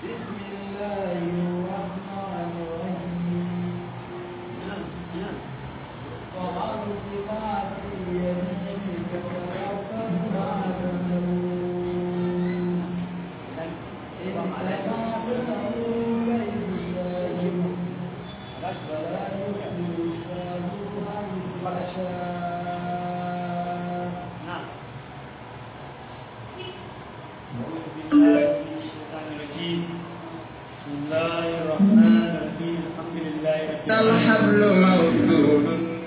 بسم الله الرحمن الرحيم وأرض ما في يمينك وتوكل ما تملون إنما تدعو غير الله فلا يحيي الله حيث شاء نعم أعوذ بالله من الشيطان الرجيم بسم الله الرحمن الرحيم الحمد لله رب العالمين الحبل موصول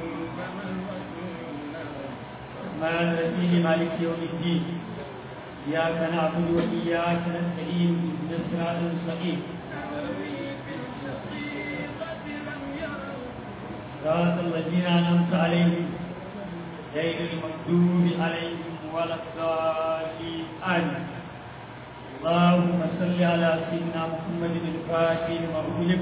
الرحمن الرحيم مالك يوم الدين إياك نعبد وإياك نستعين اهدنا الصراط المستقيم صراط الذين أنعمت عليهم غير المغضوب عليهم ولا الضالين آمين اللهم صل على سيدنا محمد الفاتح لما أغلق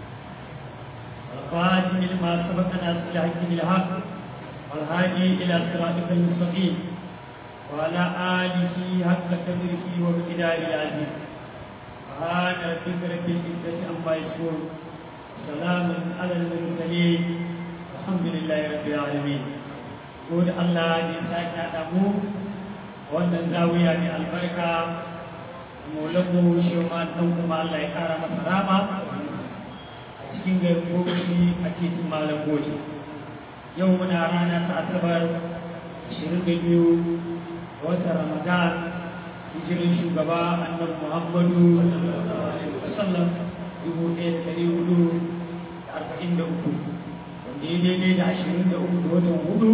والخاتم لما سبق ناصر الحق بالحق والهادي إلى صراطك المستقيم وعلى آله حق قدره ومقداره العظيم سبحان ربك رب العزة عما يصفون سلام على المرسلين الحمد لله رب العالمين قول الله يسعدك أدمو wannan zawiya mai albarka maulamu shi ma dan kuma Allah ya kara masa rama a cikin garin gobe a titin malam gobe yau muna rana ta asabar 22 watan ramadan hijirin shugaba annabi muhammadu sallam dubu ɗaya da ɗari hudu da arba'in da uku wanda ya daidai da ashirin da uku da watan hudu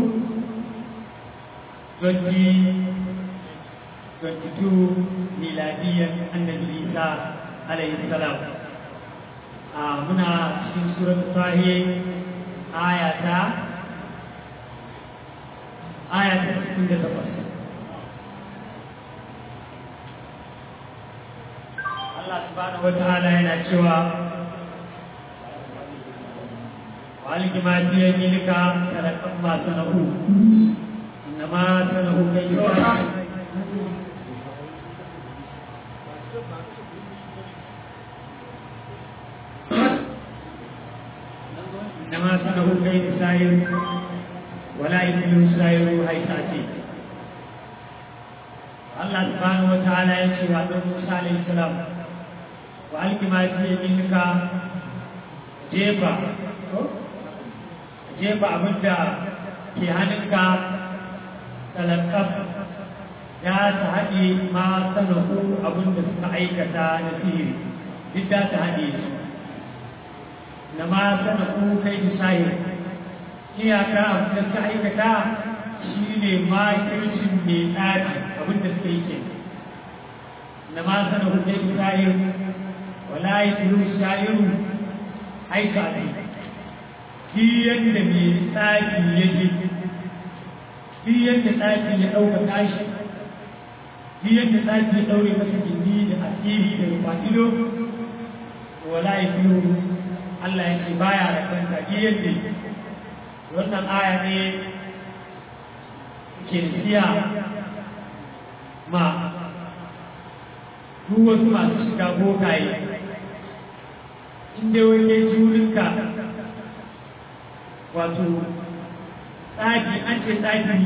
2022 miladiyyar annabi isa alayhi salam a muna cikin surat fahe aya ta aya ta cikin da takwas Allah subhanahu wa ta'ala yana cewa waliki ma fi yaminika talaqqan ma sanahu innama sanahu kayfa إنما سنه كيد سائر ولا يمكن السائر حيث أتي الله سبحانه وتعالى يشهد عن موسى عليه السلام وألق ما في يمينك جيبا jefa abin da ke hannunka talakaf ya ta haɗe ma sanahu abin da suka aikata na sihiri duk da ta haɗe su na ma sanahu kai da sahir iyaka abin da suka aikata shi ne makircin mai tsari abin da suka yi ke na ma sanahu kai da sahir wala yi turu sahiru aika ne shi yadda mai tsari ya je shi yadda tsari ya ɗauka tashi shi yadda tsari ya ɗaure masa gindi da asiri da rufa'ido wala ya turu Allah ya ce baya da kanta shi yadda wannan aya ne ke siya ma duk wasu masu shiga bokaye inda wani jurinka wato tsaki an ce tsaki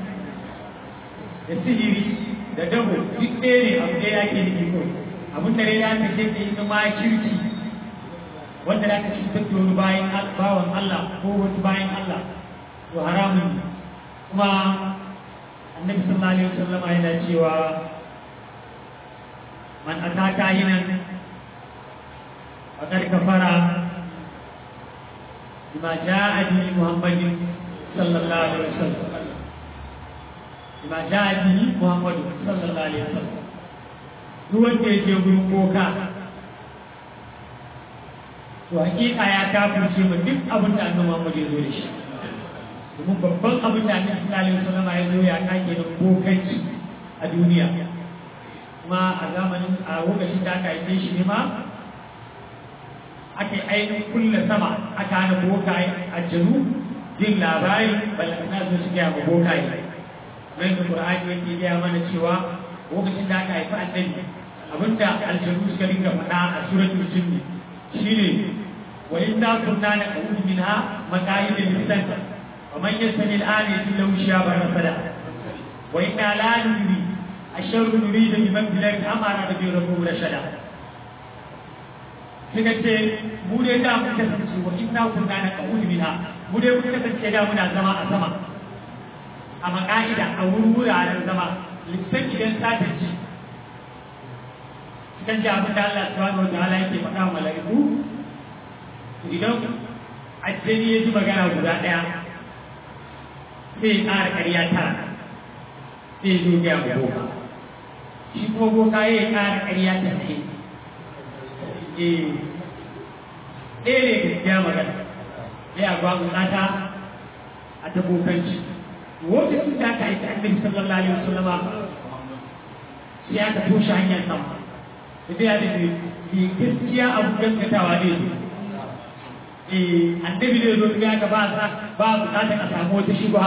da sihiri da dabo duk ɗaya ne abu ɗaya yake da iko abin da ya kashe da yi ma kirki wanda za ka cutar da wani bayan bawan Allah ko wasu bayan Allah to haramun ne kuma annabi sallallahu alaihi wasallam yana cewa man ataka hinan faqad kafara bima jaa bi muhammadin sallallahu alaihi wasallam bima jaa bi muhammadin sallallahu alaihi wasallam duk wanda ya je gurin boka to hakika ya kafirce mu duk abin da annabi Muhammad ya zo da shi domin babban abin da annabi sallallahu alaihi wasallam ya zo ya kake da bokanci a duniya kuma a zamanin a lokacin da aka yi shi ne ma aka yi ainihin kulle sama aka hana bokaye a janu jin labari balantana zo su gaya ma bokaye mai da Qur'ani yake gaya mana cewa lokacin da aka haifi annabi abinda aljanu suka dinga faɗa a suratul jinni shine wa inna kunna naqulu minha maqaid lisan wa man yastami al'an yajillahu shihaban rasada wa inna la nudri asharru nurida biman fil ardi amara da bi rabbu rashada suka ce mu dai da mun kasance wa inna kunna naqulu minha mu dai mun kasance da muna zama a sama a maka'ida a wuraren zama lissan idan sata ci kan ji abin da Allah subhanahu wa ta'ala yake faɗa wa mala'iku idan ajjani ya ji magana guda ɗaya sai ya ƙara ƙarya tara sai ya zo ya boka shi kuma boka ya ƙara ƙarya ta sai eh ɗaya ne gaskiya magana ya ba bukata a ta bokanci lokacin da aka aiki annabi sallallahu alaihi wasallam sai aka toshe hanyar sama da ya da ne gaskiya abu gaskatawa ne eh annabi ne zo ga ka ba sa ba bukatar a samu wata shubha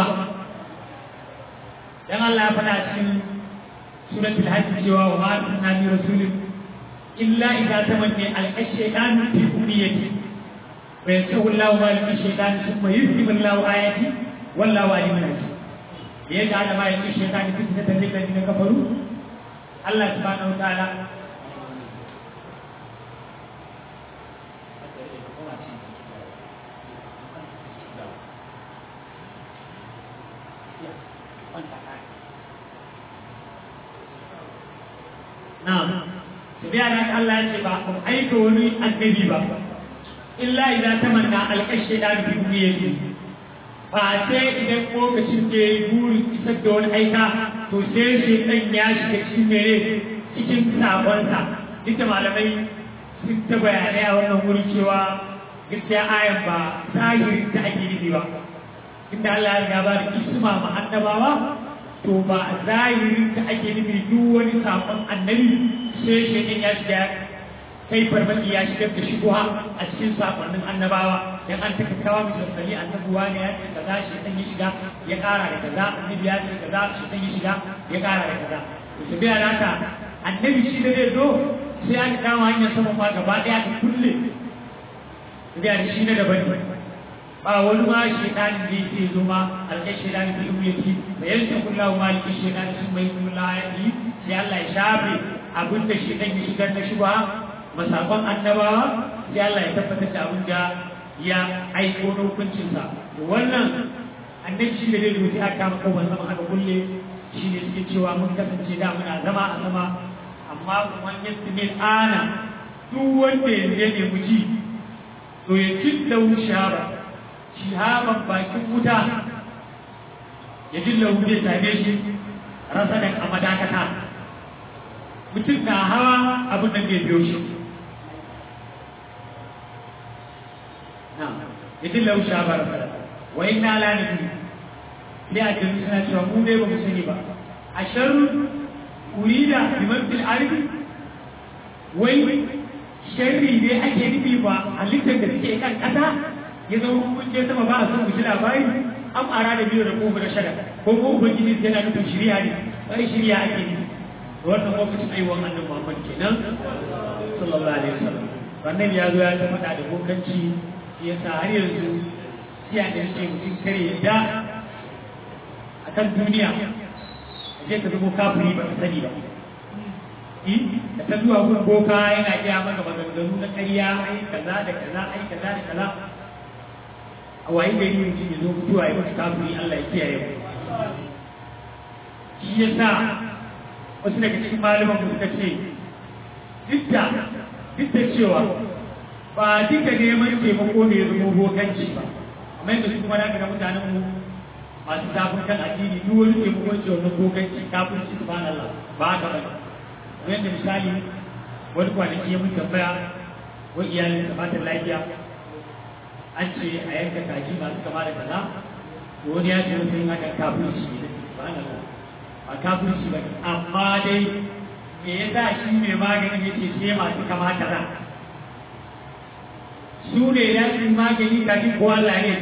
dan Allah ya faɗa cikin suratul hajj cewa wa ma arsalna min rasulin illa idza tamanna al-shaytanu fi umniyati wa yansahu Allahu ma lil-shaytani thumma yuhdimu Allahu ayati wallahu alimun hakim ya ga da mai shaytani fitna da ladina kafaru Allah subhanahu wa ta'ala Na'am. Tabiya da Allah ya ce ba ku aika wani annabi ba. Illa idan tamanna alƙashe da bi umiyati. Ba sai idan lokacin da ya burin isar da wani aika to sai shi ɗan ya shiga cikin mere cikin sabonsa. Duk da malamai sun ta bayanai a wannan wuri cewa gaskiya ayan ba zahirin ta ake nufi ba. Inda Allah ya riga ba da isma ma annabawa to ba a zahirin ta ake nufi duk wani sakon annabi sai shaidan ya shiga kai farmaki ya shigar da shubuha a cikin sakonnin annabawa dan an taka kawa mai sassani annabuwa ne ya ce kaza shaidan ya shiga ya kara da kaza annabi ya ce kaza shaidan ya shiga ya kara da kaza to su biya da haka annabi shi da zai zo sai an kama hanyar sama ma gaba daya ta kulle su biya da shi na daban ne ba wani ma shaidanin da yake zo ma alƙai shaidanin da ibu yake da yanzu kullahu ma alƙai shaidanin sun mai kula ya yi sai Allah ya shafe abin da shaidan ya shigar na shubha masakon annabawa sai Allah ya tabbatar da abin da ya aiko na hukuncinsa wannan annabi shi da zai zo sai aka kama kawai zama aka kulle shi ne suke cewa mun kasance da muna zama a sama amma kuma yadda ne ana duk wanda ya nemi ji to ya cinta shahaba shihaban bakin wuta ya dilla wuce same shi rasa da a madakata mutum na hawa abin da zai biyo shi ya dilla wuce a bara fara wa inna la nabi sai a jami suna cewa mu dai ba mu sani ba a sharru urida biman fil ardi wai sharri ne ake nufi ba halittar da suke kan kasa ya zama kun je sama ba a son ku ji labari an ara da biyu da ko da shada ko ko ubangiji yana nufin shirya ne wani shirya ake nufi wannan lokacin aiwon annabi Muhammad kenan sallallahu alaihi wasallam wannan ya zo ya ta faɗa da bokanci ya sa har yanzu sai a ɗan ce mutum kare yadda a kan duniya a je ka zama kafiri ba ka sani ba da ta zuwa gun boka yana iya maka maganganu na ƙarya ai kaza da kaza ai kaza da kaza a wayi gari mutum ya zo mutuwa ya mutu kafiri Allah ya kiyaye mu shi ya sa wasu daga cikin malaman mu suka ce duk da duk da cewa ba duka neman taimako ne ya zama bokanci ba amma yadda su kuma daga mutanen mu masu zafin kan addini duk wani taimako ce wannan bokanci kafin su subhanallah ba haka ba yadda misali wani kwanaki ya mun tambaya wa iyalin sa matan lafiya an ce a yanka kaji masu kama da kaza to wani ya ce wata yin haka kafirci ne subhanallah ba kafirci ba amma dai me yasa shi mai maganin yace sai masu kama kaza su ne ya ci magani kafin ko Allah ne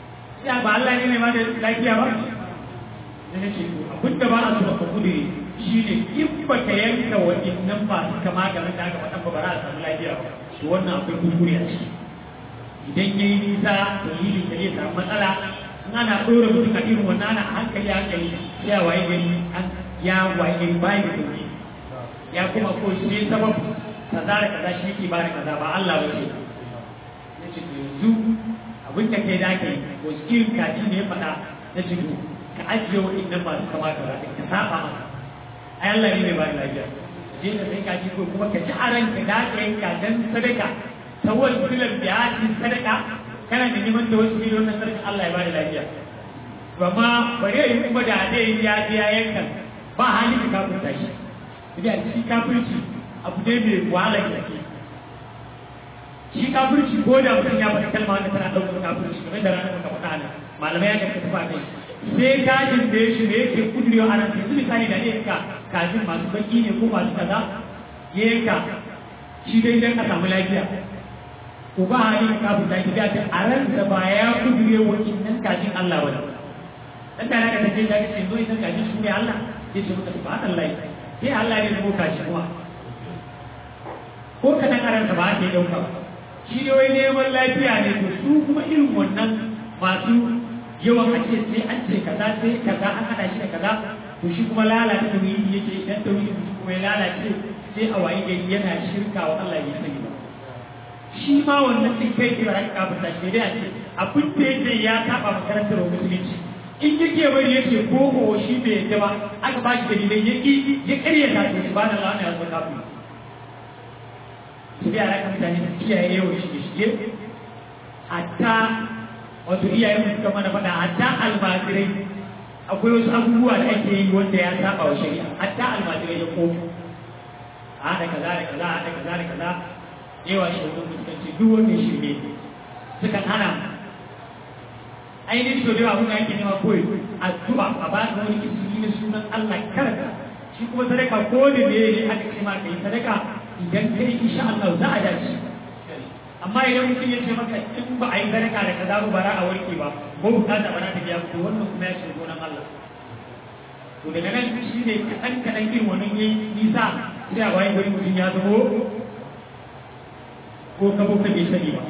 ya ba Allah ne mai ma da lafiya ba da nake abin da ba a so ka kudure shi shi ne in ba ka yanka waɗannan masu kama da wanda aka faɗan ba ba za a samu lafiya ba to wannan akwai kuskure a ciki idan ya yi nisa to yi da zai samu matsala in ana ɗora mutum a irin wannan ana hankali hankali ya waye gari an ya waye gari bayi da sauki ya kuma ko shi sabab kaza da kaza shi yake bada kaza ba Allah ba ce ya ce to yanzu abin da kai da ke wasu irin kaji ne ya faɗa na ce to ka ajiye waɗannan masu kama da raɗin ka saba masa ai Allah ne mai bada lafiya je ka sai kaji ko kuma ka ji a ranka da ka yi kajan sadaka ta wani filan da ya ci sadaka kana da neman da wasu miliyon na sadaka Allah ya bada lafiya ba ma bari ya yi kuma da dai ya je ya yanka ba hali ka kafirta shi idan shi kafirci abu ne mai wahala gaske shi kafirci ko da mutum ya faɗi kalma wanda tana ɗaukar kafirci kamar da ranar muka faɗa ne malamai ya karɓi tufa kai sai kajin da ya shi da yake kudurewa a nan yanzu misali da ne ka kajin masu baki ne ko masu kaza ya yanka shi dai dan a samu lafiya to ba hali ka kafirta shi da a ran da ba ya kudure wa innan kajin Allah ba dan da naka take da shi zo idan kajin su ne Allah sai ce muka subhanallahi sai Allah ne ko kashi kuma ko kadan aranta ba ta dauka ba shi ne wai neman lafiya ne to su kuma irin wannan masu yawan a ce sai an ce kaza sai kaza an hada shi da kaza to shi kuma lalata tauhidi yake idan tauhidi mutum kuma ya lalace sai a wayi gari yana shirka wa Allah ya sani ba shi ma wannan din kai ke baraka kafin ta shi dai a ce abin da yake ya saba makarantar musulunci in yake bari yake ko ko shi bai yadda ba aka ba shi dalilai ya ki ya karya ta to subhanallah ne ya zama kafin su biya raka mutane su kiyaye yawan shige shige hatta wato iyayen mu suka mana faɗa hatta almajirai akwai wasu abubuwa da ake yi wanda ya saba wa shari'a hatta almajirai ya kofi a haɗa kaza da kaza a haɗa kaza da kaza yawa shi wani fuskanci duk wanda shirme sukan hana ainihin so da yawa abin da ake nema koyi addu'a a ba da wani ismi na sunan Allah karka shi kuma sadaka ko da ne ne aka ce ma kai sadaka idan kai insha Allah za a dace amma idan mutum ya ce maka in ba a yi sadaka da kaza ba bara a warke ba ko bukata ba za ta biya to wannan kuma ya shiga gonan Allah to daga nan shi ne kaɗan kaɗan irin wannan yayi nisa sai a bayan gari mutum ya zamo ko ka boka bai sani ba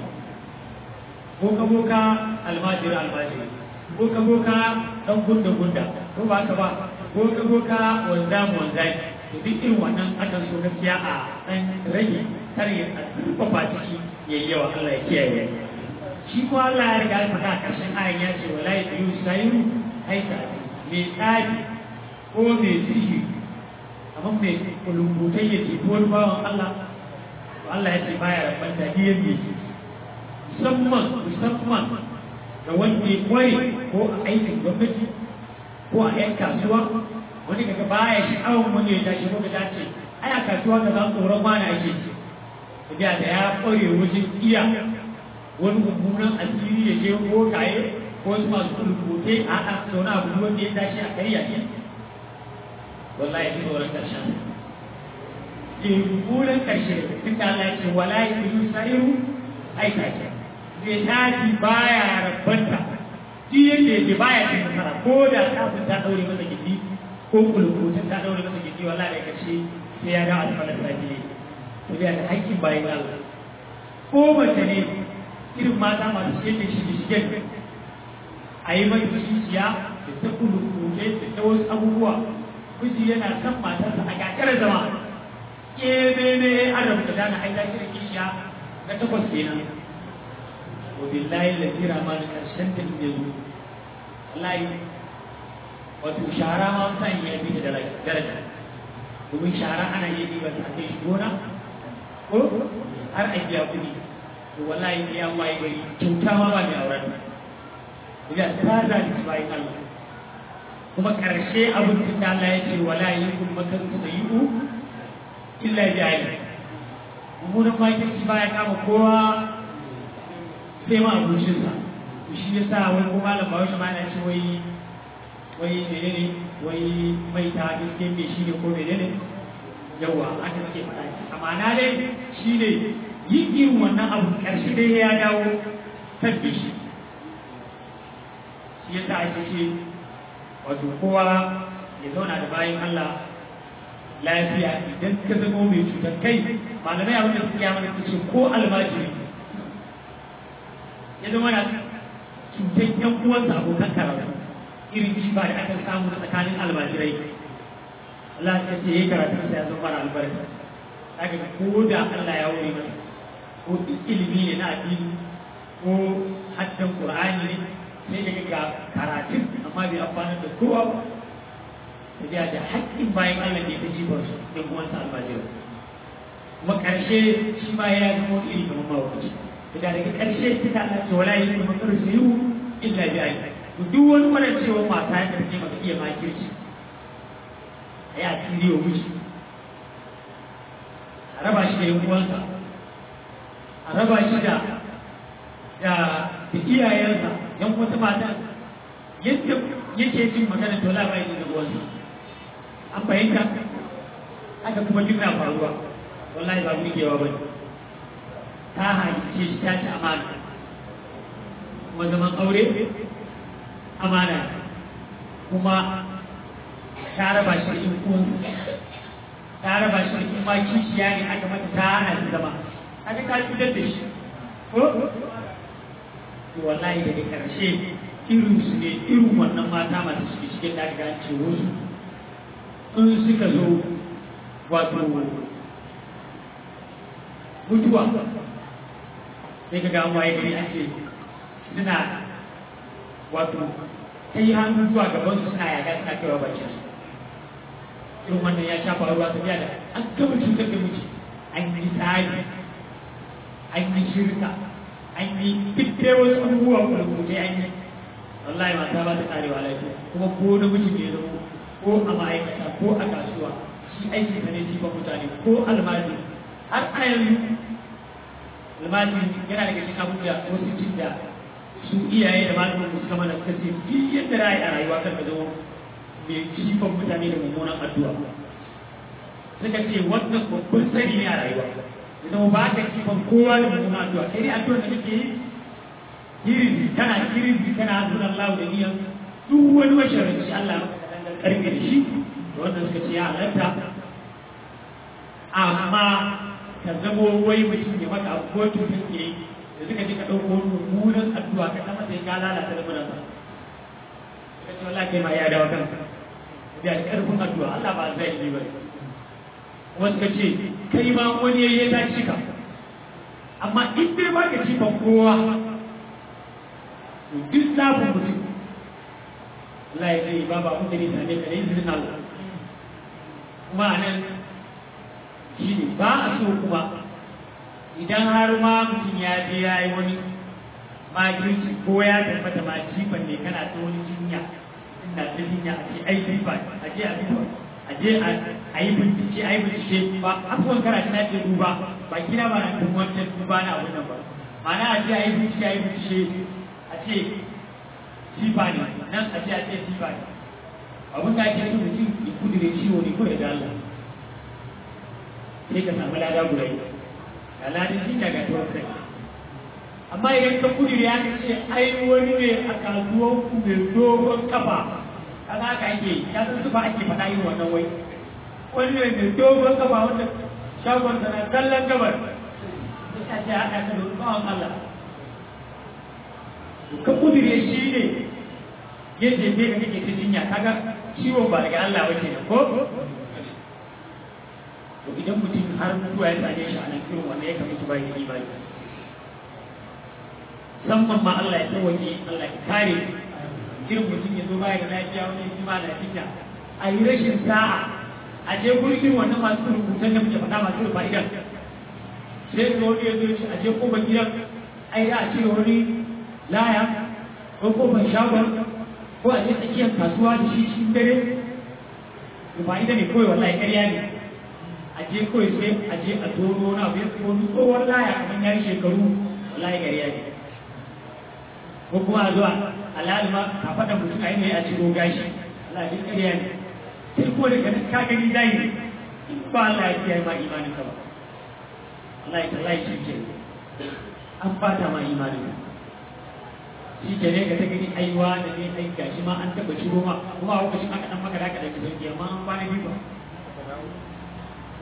ko ka boka almajiri almajiri ko ka boka dan gunda gunda ko ba ka ba ko ka boka wanda mu wanda to duk irin wannan akan so gaskiya a dan rage kar ya tsufafa ciki yayi yawa Allah ya kiyaye shi ko Allah ya riga ya faɗa a ƙarshen ayan ya ce wala yuyu sayu aita me tsari ko me sihiri amma me kulumbutai ya ce ko bawan Allah Allah ya ce baya rabanta biyan yake musamman musamman ga wanda ya kware ko a aikin gwamnati ko a yan kasuwa wani kaga baya sha'awar wani ya tashi ko da ce ai a kasuwa ka za tsoron mana ake ce tafiya da ya kware wajen iya wani mummunan asiri ya je ko kaye ko wasu masu kulkutai a haɗa zaune abu wanda ya tashi a karya ne wallahi ji tsoron ƙarshen mummunan ƙarshe duk da Allah ya ce wala ya fi sa'iru aika ce zai tashi baya rabbanta shi yadda yake baya cin nasara ko da kafin ta ɗaure masa gidi ko kulkutun ta ɗaure masa gidi wala da ƙarshe sai ya ga alfalar sabi to da haƙƙin bayan Allah ko mace ne irin mata masu shige shige shigen a yi mai kishiya da ta kulkuce da ta wasu abubuwa miji yana son matarsa a gagarar zama kememe an rabu da dana aida shi da kishiya na takwas kenan wa billahi ladira ma da karshen ta inda zo wallahi wato shara ma san ya bi da daraja domin shara ana yi ba ta kai shi gona ko har a biya kuɗi to wallahi ya waye gari kyauta ma ba mai auren ya ta zalunci bayan Allah kuma ƙarshe abin da Allah ya ce wala yakun makaru sayyi'u illa jayi mummunan makirci baya kama kowa sai ma abocinsa shi ya sa wani kuma malam ba wani mana ce wai wai menene wai mai ta gaske mai shi ne ko menene yawa aka suke faɗa amma na dai shi ne yin irin wannan abu ƙarshe dai ya dawo kan shi shi ya sa ake ce wato kowa ya zauna da bayan Allah lafiya idan ka zama mai cutar kai malamai abin da suke yi mana ce ko almajiri ya zama na cutar yan uwansa abokan karatu irin shi ba da aka samu na tsakanin almajirai Allah ya ce yayi karatu sai ya zama albarka daga ko da Allah ya wuri masa ko ilimi ne na addini ko haddan Qur'ani ne sai daga ga karatun amma bai amfana da kowa ba da da haƙƙin bayan Allah ne ta jibar su ɗan uwansa almajirai kuma ƙarshe shi ma ya zama wani iri kamar mawakaci da daga ƙarshe ta ta Allah ce wala yi kuma kar su yi illa bi ayi to duk wani wannan cewa mata ya tafi maka iya makirci a yi asiri wa miji a raba shi da yan uwansa a raba shi da da da iyayensa yan wata mata yadda yake jin magana to la bai da uwansa an fahimta haka kuma duk na faruwa wallahi ba burgewa bane ta halice shi ta ci amana kuma zaman aure amana kuma ta raba shi in kun ta raba shi in ma kishiya ne aka mata ta hana shi zama aka ka cutar da shi ko to wallahi daga karshe irin su ne irin wannan mata masu suke cikin da aka ce wasu in suka zo wato mutuwa sai ka ga waye gari an ce suna wato kai hannu zuwa gaban su suna yaga suna kaiwa bakin su irin wannan ya shafa ruwa ta biya da an gama cutar da miji an yi tsari an yi shirka an yi duk dai wasu abubuwa kurkutai an yi wallahi mata ba ta karewa lafiya kuma ko na miji ne zama ko a ma'aikata ko a kasuwa shi aiki sa ne ba mutane ko almajiri har a yanzu almajiri yana daga cikin abubuwa wasu cin da su iyaye da malamin su suka mana suka ce duk yadda ra'ayi a rayuwa kan ka zama mai jifan mutane da mummunan addu'a suka ce wannan babban sani ne a rayuwa ya zama ba ka jifan kowa da mummunan addu'a sai dai addu'a da kake yi girbi kana girbi kana hasunan Allah da niyan duk wani masharanci Allah maka karfe da shi da wannan suka ce ya halatta amma ka zamo wai mutum ya maka abu ko cutar ke yi da suka ji ka ɗauko wani mummunan addu'a ka kama sai ka lalata da munan suka ce wallahi kai ma ya dawo kanka da ƙarfin addu'a Allah ba zai yi ba kuma suka ce kai ma wani ya ta cika amma in dai ba ka cika kowa to duk zafin mutum Allah ya zai ba ba abin da ne same ka da izinin Allah kuma a nan shi ne ba a so kuma idan har ma mutum ya je ya yi wani makirci ko ya tabbata ma jifan ne kana ta wani jinya ina ta jinya a ce ai jifa a je a duba a je a yi bincike a yi bincike ba abubuwan karatu na ce duba ba gina ba na duk wancan duba na abun nan ba ma'ana a je a yi bincike a yi bincike a ce jifa ne nan a ce a ce jifa ne abin da ake so mutum ya kudure ciwo ne ko ya ga Allah sai ka samu lada guda yi ga ladin jinya ga tuwon kai amma idan ka kudure ya ce ai wani ne a kasuwan ku mai dogon kafa kaga haka ake ya san su ba ake faɗa yin wannan wai wani ne mai dogon kafa wanda shagon sana kallon gabar ya ce haɗa ka da bawan Allah ka kudure shi ne yadda ne ka kake ta jinya kaga ciwon ba daga Allah wace ne ko to idan mutum har mutuwa ya same shi a nan irin wanda ya kamata ba ya imani musamman ma Allah ya tsawaki Allah ya kare irin mutum ya zo baya da lafiya wani jima da lafiya a yi rashin sa'a a je gurin wannan masu rubutan da muke faɗa masu rufa idan sai ga wani ya zo shi a je kofar gidan ai da a ce wani laya ko kofar shagon ko a je tsakiyar kasuwa da shi cikin dare rufa ita ne kawai wallahi ƙarya ne a je kawai sai a je a tono na abu ya wani tsohon laya kamar ya yi shekaru wallahi ƙarya ne ko kuma a zuwa alalima a faɗa mutum a yi a ciro gashi Allah duk ƙarya ne sai ko daga ka gani zai in ba Allah ya kiyaye ma imanin ka ba Allah ya tallahi shi ke an fata ma imanin ka shi ke ne ka ta gani aiwa da ne ai gashi ma an taɓa ciro ma kuma a lokacin aka ɗan maka da aka ɗauki sauki amma an kwana biyu ba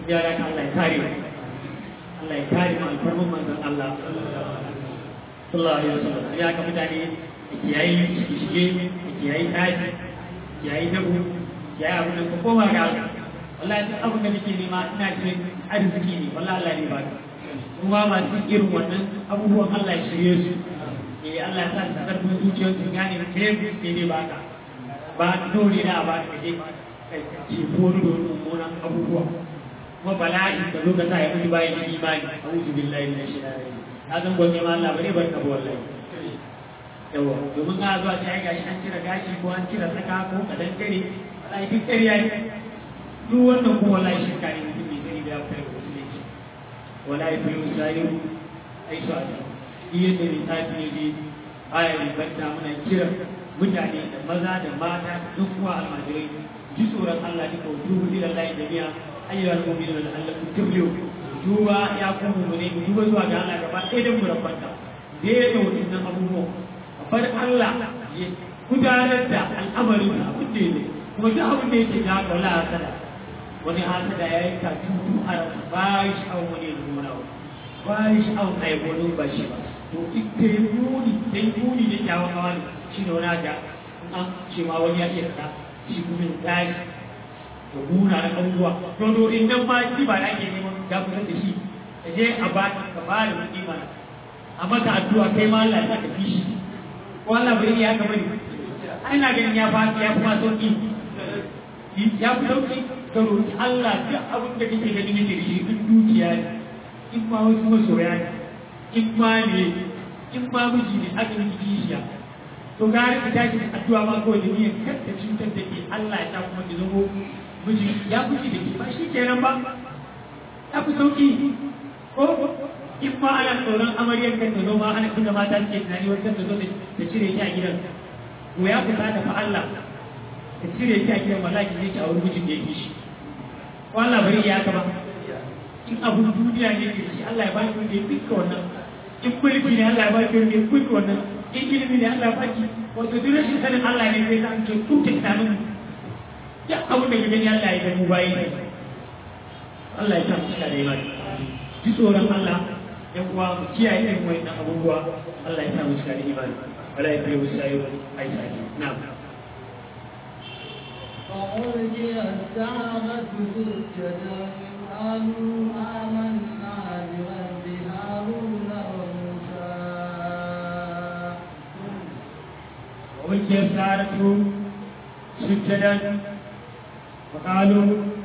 ya da ka Allah ya kare mu Allah ya kare mu alfarman manzon Allah sallallahu alaihi wasallam ya ka mutane da kiyayi shige da kiyayi tashi kiyayi dabu kiyayi abin da ka koma ga Allah wallahi duk abin da nake nema ina cikin arziki ne wallahi Allah ne ba ka kuma masu irin wannan abubuwan Allah ya shirye su eh Allah ya sa su karfin zuciyar su gane ke ke ne ba ka ba dole na ba ka je kai ce ko da mummunan abubuwa kuma bala'i da zo ka sa ya mutu bayan da imani a'udhu billahi minash shaitani rajim na san gonne ma Allah bare barka ba wallahi yawa domin ka zuwa ta gashi an cire gashi ko an cire saka ko kadan dare wallahi duk ƙarya ne duk wannan kuma wallahi shirka ne mutum bai sani da ya fara musulunci wala ya fi sayu ai su a iya da lissafi ne dai aya ne banta muna kira mutane da maza da mata duk kuwa almajirai ji tsoron Allah duka wujuhu ila Allah jami'a ayyuhal mu'minuna la'allakum tuflihun duba ya kuma mu ne mu duba zuwa ga Allah gaba ɗaya da mu rabbanta dai da wannan abubuwan bar Allah ya gudanar da al'amarin da abin da ne kuma duk abin da yake ga wala hasada wani hasada ya yi katutu a ba shi an wani nuna ba shi an aibonin ba shi ba to ita yi muni ta yi muni da kyawun hawa ne shi ne wani ga an ce ma wani ya iya ka shi kuma ya tashi da muna na abubuwa to to in nan ma shi ba da ake neman ya kusa da shi ka je a ba ka ba da kuɗi mana a maka addu'a kai ma Allah ya ka fi shi ko Allah bai ya ka bari ai na ganin ya fa ya fi ma sauki ya fi sauki ka roƙi Allah duk abin da kake ganin yake da shi duk dukiya ne in ma wasu masoya ne in ma ne in ma miji ne aka yi kishiya to gari ka tashi da addu'a ma kawai da niyyar kar ta cutar da ke Allah ya sa kuma ki zamo miji ya fushi da ke ba shi kenan ba ya fi sauki ko in ma ana tsoron amaryar kan ta zo ma ana tunda mata suke tunani wata ta zo ta cire shi a gidan to ya fita da fa Allah ta cire shi a gidan wallahi zai ci a wurin mijin da yake shi ko Allah bari ya ka ba in abun duniya ne ke shi Allah ya ba shi wanda ya fika wannan in mulki ne Allah ya ba shi wanda ya fika wannan in ilimi ne Allah ya ba shi wato duk rashin sanin Allah ne zai san ke tuta tunanin ya abun da gani Allah ya ga mu bayi ne Allah ya san cika da imani ji tsoron Allah yan uwa mu kiyaye irin wannan abubuwa Allah ya sa mu cika da imani wala ya kai wasu ayo ai sai na'am فألقي السحرة سجدا قالوا آمنا برب هارون وموسى وألقي السحرة سجدا وقالوا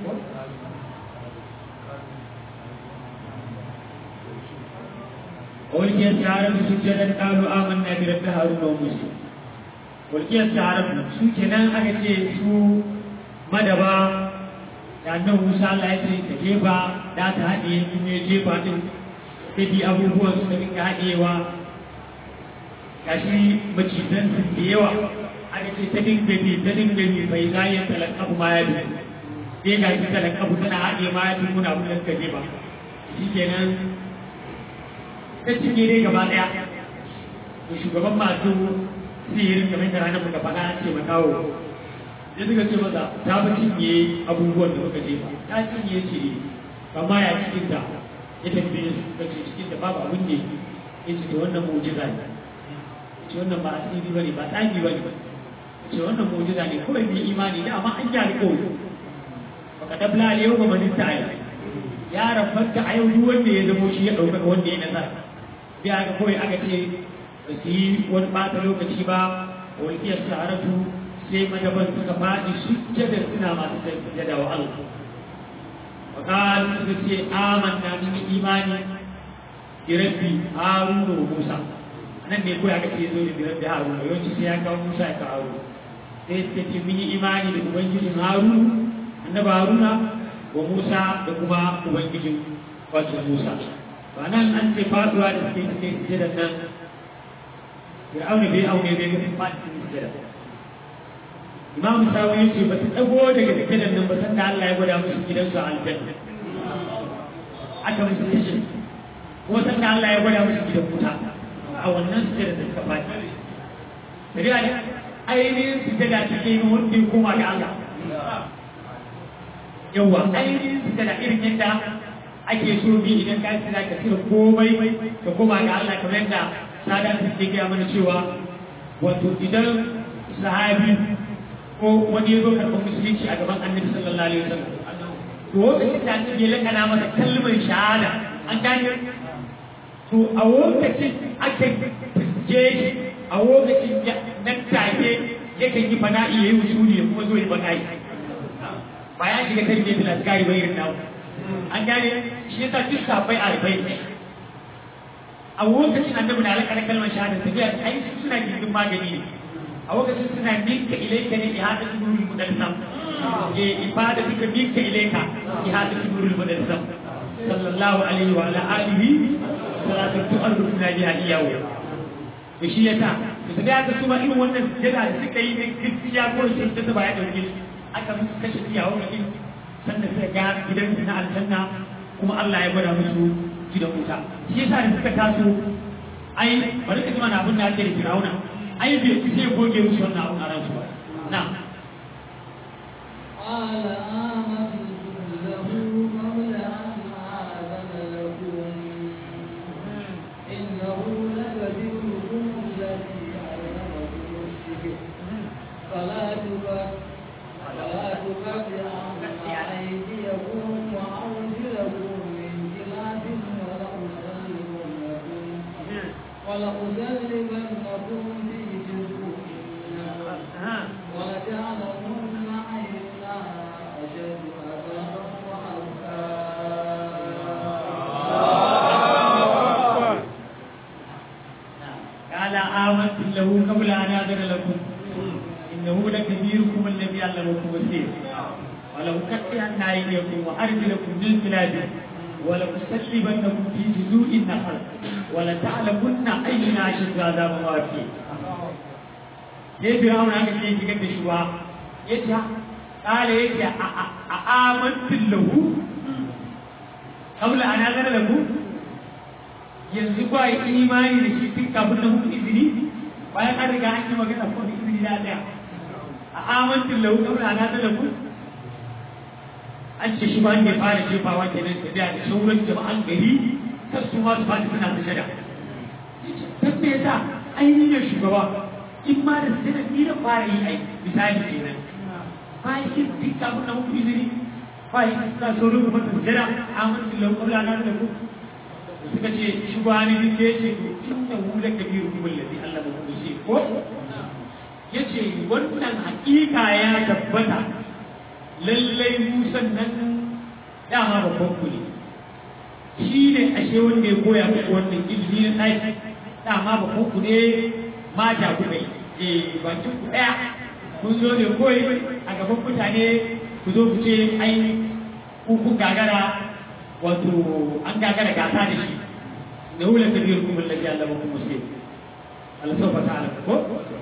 وألقي السحرة سجدا قالوا آمنا برب هارون وموسى walƙiyar taron su kenan aka ce su madaba da annan musa Allah ya ce ta jefa da ta haɗe in ya jefa din sai abubuwan su da dinga haɗewa gashi macizan su da yawa aka ce ta dinga bi ta dinga bi bai zayen talakafu ma ya bi sai ga shi talakafu tana haɗe ma ya bi muna abin da suka jefa shi kenan ta cinye dai gaba ɗaya shugaban masu sihirin kamar da ranar muka faɗa ce ma kawo ya suka ce maza ta fi cinye abubuwan da muka jefa ta cinye ce amma ya cikin ta ya tambaye su suka ce cikin da babu abin da ya ce da wannan mu'jiza ne ce wannan ba asiri bane ba tsagi bane ce wannan mu'jiza ne kawai mai imani da amma an gyara kawai baka dabla ne yau ga manista a yau ya rabanta a yau duk wanda ya zamo shi ya ɗaukaka wanda ya nasara sai aka kawai aka ce ba su yi wani ɓata lokaci ba walƙiyar sa'aratu sai madaban suka faɗi sujjada suna masu sujjada wa Allah wa qalu suka ce amanna min imani bi rabbi haruna wa musa nan ne ko aka ce zo da bi rabbi haruna yawanci sai ya kawo musa ya kawo sai suka ce mun yi imani da ubangijin haruna annabi haruna wa musa da kuma ubangijin wato musa ba nan an ce faduwa da suke suke sujjada nan fir'auna bai aune bai ga faɗi cikin sujjada imam sawi yace ba su dago daga sujjadan nan ba san da Allah ya gwada musu gidansu a aljanna aka musu tashi ko san da Allah ya gwada musu gidan wuta a wannan sujjada da suka faɗi sai ai ainihin sujjada take yi wanda ya koma ga Allah yawa ainihin su da irin yadda ake so bi idan ka tsira ka tsira komai ka koma ga Allah kamar yadda sada su ke gaya mana cewa wato idan sahabi ko wani ya zo karɓar musulunci a gaban annabi sallallahu alaihi wasallam to lokacin da annabi ya lakana masa kalmar shahada an gane to a lokacin ake je shi a lokacin nan take yakan yi fana'i ya yi wusuli ya kuma zo ya fana'i ba ya shiga tarbiyya da askari ba irin nawa an gane shi yasa duk safai a rubai a lokacin annabi na alƙalar kalmar shahada tafiya ai suna gindin magani ne a lokacin suna minka ilaika ne ihada nurul mudassam eh ibada duka minka ilaika ihada nurul mudassam sallallahu alaihi wa ala alihi salatu tu'arrufuna biha iyahu to shi yasa to sai aka kuma irin wannan jira da suka yi ne gaskiya ko shi da ba ya dauke su aka musu kashe iyawa mutum sannan suka ga gidan na aljanna kuma Allah ya gwada musu gidan wuta shi yasa da suka taso ai bari ka ji mana abin da ake da Firauna ai bai fi sai goge musu wannan abin a ransu ba na قال آمنت له قبل أن آذن لكم إنه لكبيركم الذي علمكم السحر فلا تكفر فلا تكفرن أيديكم وأرجلكم من خلاف ولأسلمنكم ولأسلمنكم في جذوع النخل ولتعلمن أينا أشد عذابا وأبقى قال آمنت له قبل أن آذن لكم إنه لكبيركم الذي علمكم السحر ولأقطعن أيديكم وأرجلكم من خلاف ولأسلبنكم في جذوع النخل ولتعلمن أينا أشد عذابا وأبقى sai firawun aka ce shigar da shuwa ya ce ƙala ya ce a amantin lahu kabla a nazar lahu yanzu ba yi imani da shi tun kafin na muku izini bayan an riga an yi magana ko da izini na ɗaya a amantin lahu kabla a nazar lahu an ce shi ba ne fara jefawa kenan tafiya da sauran jama'an gari kar su ma su fadi suna sujada don me yasa ainihin shugaba in ma da sai da ni da fara yi ai misali kenan bayan shi duk kafin na muku izini bayan suna sauran kuma sujada amantin lahu kabla a nazar lahu suka ce shi ba ni duk ya ce inda wula kabiru kuma lazi Allah ba kuma shi ko ya ce wannan hakika ya tabbata lallai musan nan dama babban ku ne shi ne ashe wanda ya koya muku wannan ilimi na tsaki dama babban ku ne mata ku kai eh bakin ku daya kun zo ne koyi a gaban mutane ku zo ku ce ai ku kun gagara wato an gagara gasa da shi da wula ta biyar kuma lafiya Allah muku muslim Allah sau fata ala ko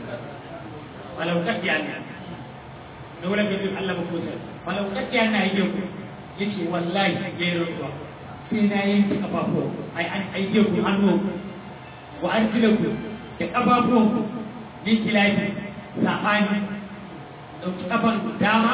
walau kaddiya ne da wula ta biyar Allah muku muslim walau kaddiya na yi ku yace wallahi ya yi rantsuwa sai na yanke kafafu ai an aike ku hannu wa arjilaku da kafafuwan ku min kilafi sabani dauki kafan dama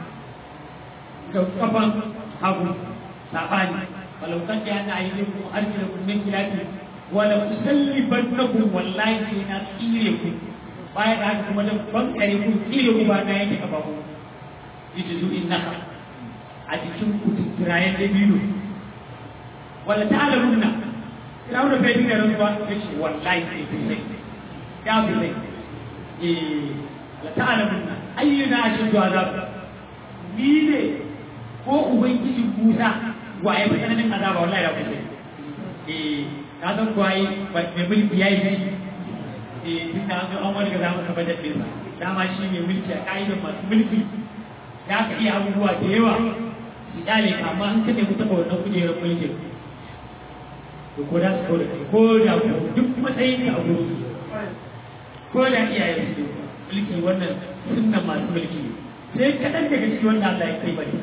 dauki kafan hagu sabani walau kan da yana yi ku arjina ku min kilafi wala usallibannakum wallahi sai na tsire ku baya da haka kuma dan bankare ku tsire ku ba na yake kafa ku yace zu innaka a cikin ku tirayen da biyu wala ta'lamunna Firawun da bai da rantsuwa yace wallahi sai ku sai ya ku sai eh la ta'lamunna ayyuna ashadu azab ni ne ko ubangiji Musa waye ba tsananin azaba wallahi da kusa eh ka san ko ai ba mai mulki yayi shi eh tun da an an wani ga zama ka bada din dama shi mai mulki a ka'idar masu mulki ya ka iya abubuwa da yawa su kyale ka amma an kane ku taɓa wannan kujerar mulkin to ko da su kawo da kai ko da ku duk matsayin ka a gurin ko da iyayen su mulki wannan sunnan masu mulki sai kaɗan daga cikin wanda Allah ya kai bari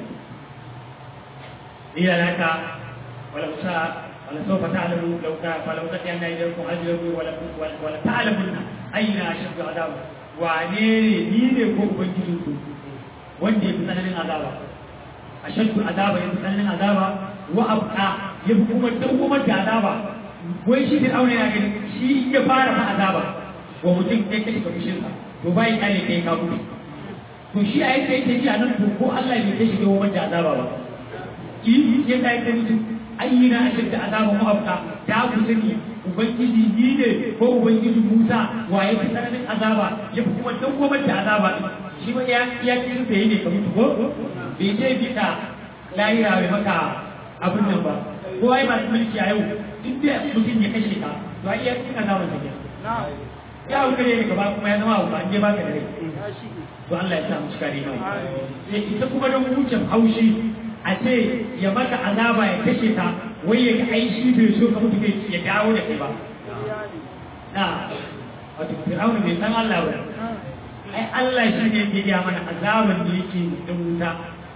إلى لك ولو شاء ولسوف تعلموا لو كان فلو تأتين إليكم أجلكم ولا تعلمن أين أشد عذابا وعنيني نيني كوك بنجلكم وانجي بسنن عذابا ashaddu azaba ya tsananin azaba wa abqa ya kuma dawwamar da azaba wai shi fir'auna yana ganin shi ya fara fa azaba wa mutum ya kashe kafishinsa to bai kare kai ka mutu to shi a yadda yake ji a nan to ko Allah bai kashe dawwamar da azaba ba yi ya kai ta mutum ayyina ashaddu azaba mu abqa da ku sani ubangiji ni ne ko ubangiji Musa waye ta tsananin azaba ya kuma dawwamar da azaba shi ma ya ya kin da ne ka mutu ko bai je bita lahira bai maka abin nan ba ko ai ba mulki a yau duk da mutum ya kashe ka to ai ya kin azaba ta ya wuce ne gaba kuma ya zama ba je baka da rai to Allah ya sa mu cika rimai sai ita kuma don wucin haushi a ce ya maka azaba ya kashe ka wai ya ga ai shi bai so ka mutu bai ya dawo da kai ba na wato fir'auna bai san Allah ba ai Allah shi ne ke gaya mana azaban da yake da wuta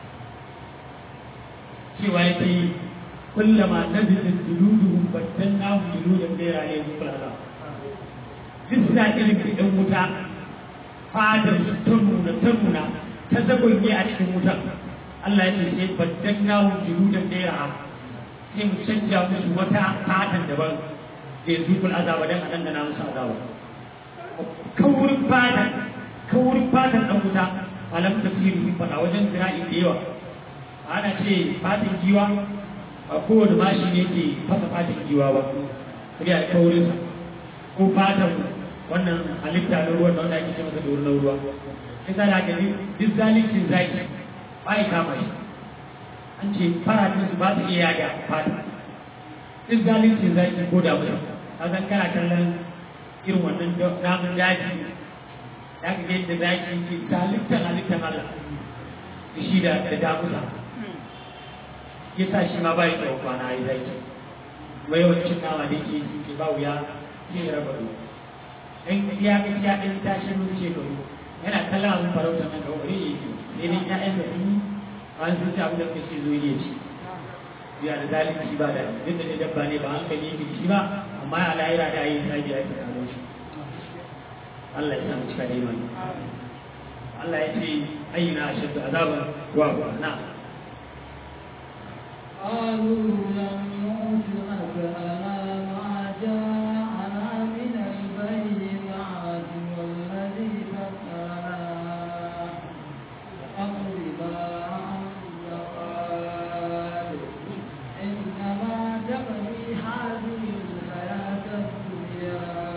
cewa yake kullama nabitin juluduhum baddalnahum juludan ghayra alayhim kullu duk sa irin ɗan wuta fadar su ta nuna ta nuna ta zagonye a cikin wutan Allah ya ce sai baddalnahum juludan ghayra sai mu canja musu wata fatan daban da ya zuƙul azaba don a dangana musu azaba kaurin fatan kaurin fatan ɗan wuta malam tafsiri sun faɗa wajen zira'i da yawa ana ce fatan giwa a kowane mashi ne ke fasa fatan giwa ba sai a kaurinsa ko fatan wannan halitta na ruwan da wanda ake ce masa dorin na ruwa sai sa da gani duk zalincin zaki ba ya kama shi an ce faratin su ba su iya yaga fata duk zalincin zaki ko da mutum a zan kana kallon irin wannan namun daji ya ga yadda zaki ke zalittan halittan Allah da shi da da damusa ya sa shi ma bai da kwana yi zaki mai yawancin nama da ke ke ba wuya ke raba ruwa in ya ga ya ɗin tashi mun ce ka yana kallon abin farauta nan ga wani yake sai dai ya'yan da sun yi an sun ci abin da kake zo ya ci ya da zalunci ba da duk da ne dabba ne ba hankali yake shi ba amma a lahira da yi sabi ya tsaro shi Allah ya samu cika da imani Allah ya ce ayyuna ashaddu azaban wa wa na قالوا لم نؤتك على ما جاءنا من البينات والذي فطرنا فاقض ما أنت قال إنما تقضي هذه الحياة الدنيا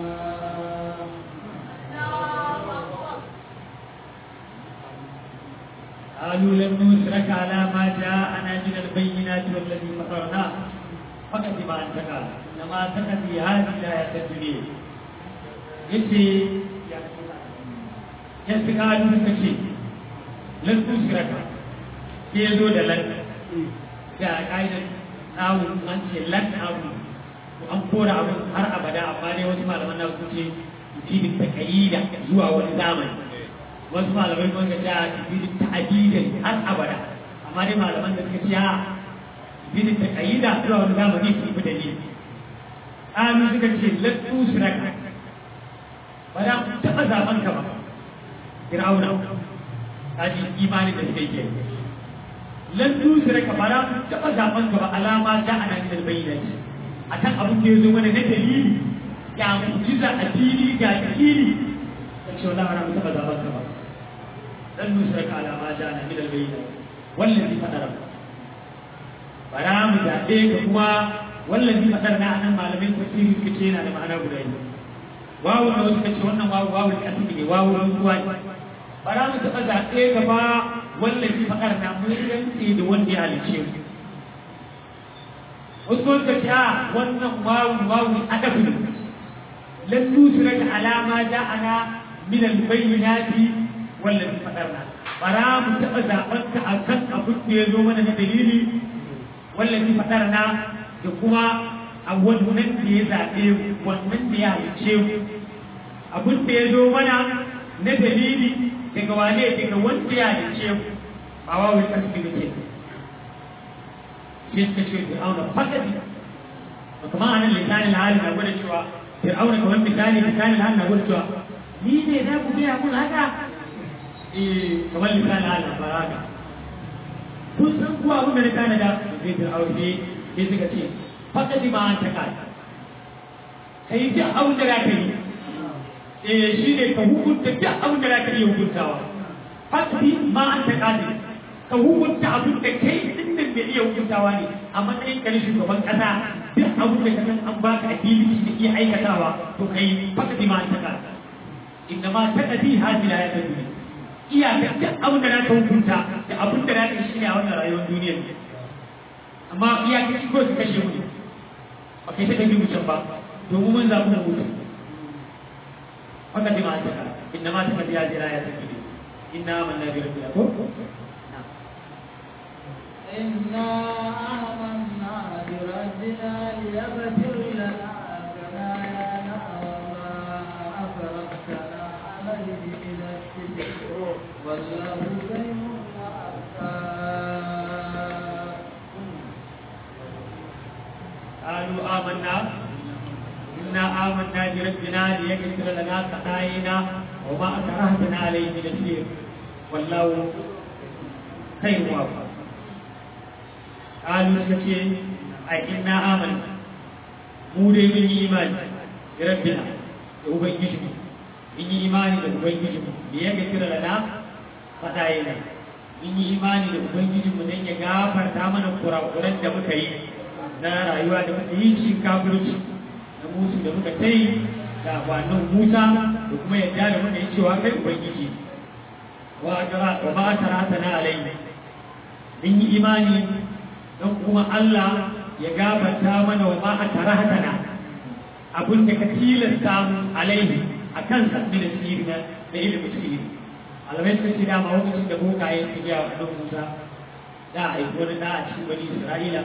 قالوا لن نشرك على ما جاءنا من البينات والذي فطرنا فقد ما انت قال انما تقضي هذه الايه الدنيا yace ya fi kalu suka ce lan tusiraka sai ya zo da lan da ƙa'idar nawu an ce lan abu to an kora abu har abada amma dai wasu malaman na su ce yufidin taqayida zuwa wani zamani wasu malamai kuma ga ta yufidin ta'adidan har abada amma dai malaman da suka ce a yufidin taqayida zuwa wani zamani su yi dalili ƙalu suka ce lan tusiraka ba za ku taɓa zaɓen ka ba fir'auna ta ji imanin da suka yi ke lan tusira ka ba za ku taɓa zaɓen ka ba alama ta ana min albayyana a kan abin da ya zo mana na dalili ya mujiza a fili ga dalili ka ce wala ba mu taɓa zaɓen ka ba lan tusira ka alama ta ana min albayyana wallazi fadara ba za mu zaɓe ka kuma wallazi fadara na anan malamin tafsiri suka ce yana da ma'ana guda biyu wawu da wasu kace wannan wawu wawu da asiri ne wawu ruwa ne ba za mu taɓa zaɓe gaba wallafi faɗar na mun rantse da wanda ya halice mu wasu kuma suka ce a wannan wawu wawu adabu ne lan nusira da alama da ana min albayyinati wallafi faɗar na ba za mu taɓa zaɓen ka a kan abin da ya zo mana na dalili wallafi faɗar na da kuma a wannan da ya zaɓe wannan da ya halice mu abin da ya zo mana na dalili daga wane daga wanda ya halice mu ba wa wai kasu da ke shi suka ce fir'auna fakadi ba kuma a nan lisanin hali na gwada cewa fir'auna kamar misali lisanin hali na gwada cewa ni ne za ku gaya mun haka eh kamar lisanin hali na fara haka kun san kuwa abin da na tanada sai fir'auna sai sai suka ce faɗaɗi ma an taƙa ka yi duk abin da za ka yi eh shi ne ka hukunta duk abin da za ka iya hukuntawa faɗaɗi ma an taƙa ne ka hukunta abin da kai din nan bai iya hukuntawa ne a matsayin ka na shugaban ƙasa duk abin da ka san an baka ability da iya aikatawa to ka yi faɗaɗi ma an taƙa inda ma taƙaɗi hajjila ya ta duniya iyaka duk abin da za ka hukunta da abin da za ka shi ne a wannan rayuwar duniyar amma iyaka shi ko su kashe mu ne ba kai ta ɗabi mu can ba domin mun zaɓi mu mutu haka ji ma ta ka inna ma ta ka biya jira ya ta kiri inna man na biyar biya ko إنا آمنا بربنا ليغفر لنا خطايانا وما أفرقتنا عليه من الكفر والله خير وأبقى قالوا آمنا إنا آمنا بربنا ليغفر لنا خطايانا وما أكرهتنا عليه من السير والله خير وأبقى قالوا سكي أي إنا آمنا mu dai mun yi imani da rabbina da ubangijinmu mun yi imani da ubangijinmu da ya ga kira da faɗa yana mun yi imani da ubangijinmu don ya gafarta mana kurakuran da muka yi na rayuwa da muka yi cikin kafirci na musu da muka ta yi da kwanan musa da kuma yadda da muka yi cewa kai ubangiji wa ba ta rata na alai mun yi imani don kuma Allah ya gafarta mana wa ma a tarahatana abin da ka tilasta mu alaihi a kan sabbi da sirri na da ilimin sirri alamai suka ce dama lokacin da bokaye su gaya wa ɗan musa da a aiki wani da a cikin wani isra'ila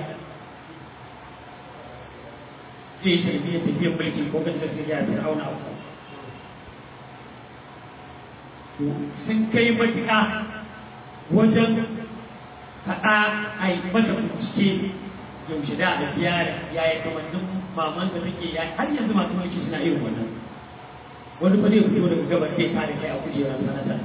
zai tafiya tafiyar mulki ko kan da sai ya fir'auna a sun kai matuƙa wajen faɗa a yi masa bincike yaushe da a biya da yaya kamannin maman da take ya har yanzu masu mulki suna irin wannan wani fa zai fito daga gabar zai kare kai a kujerar sanata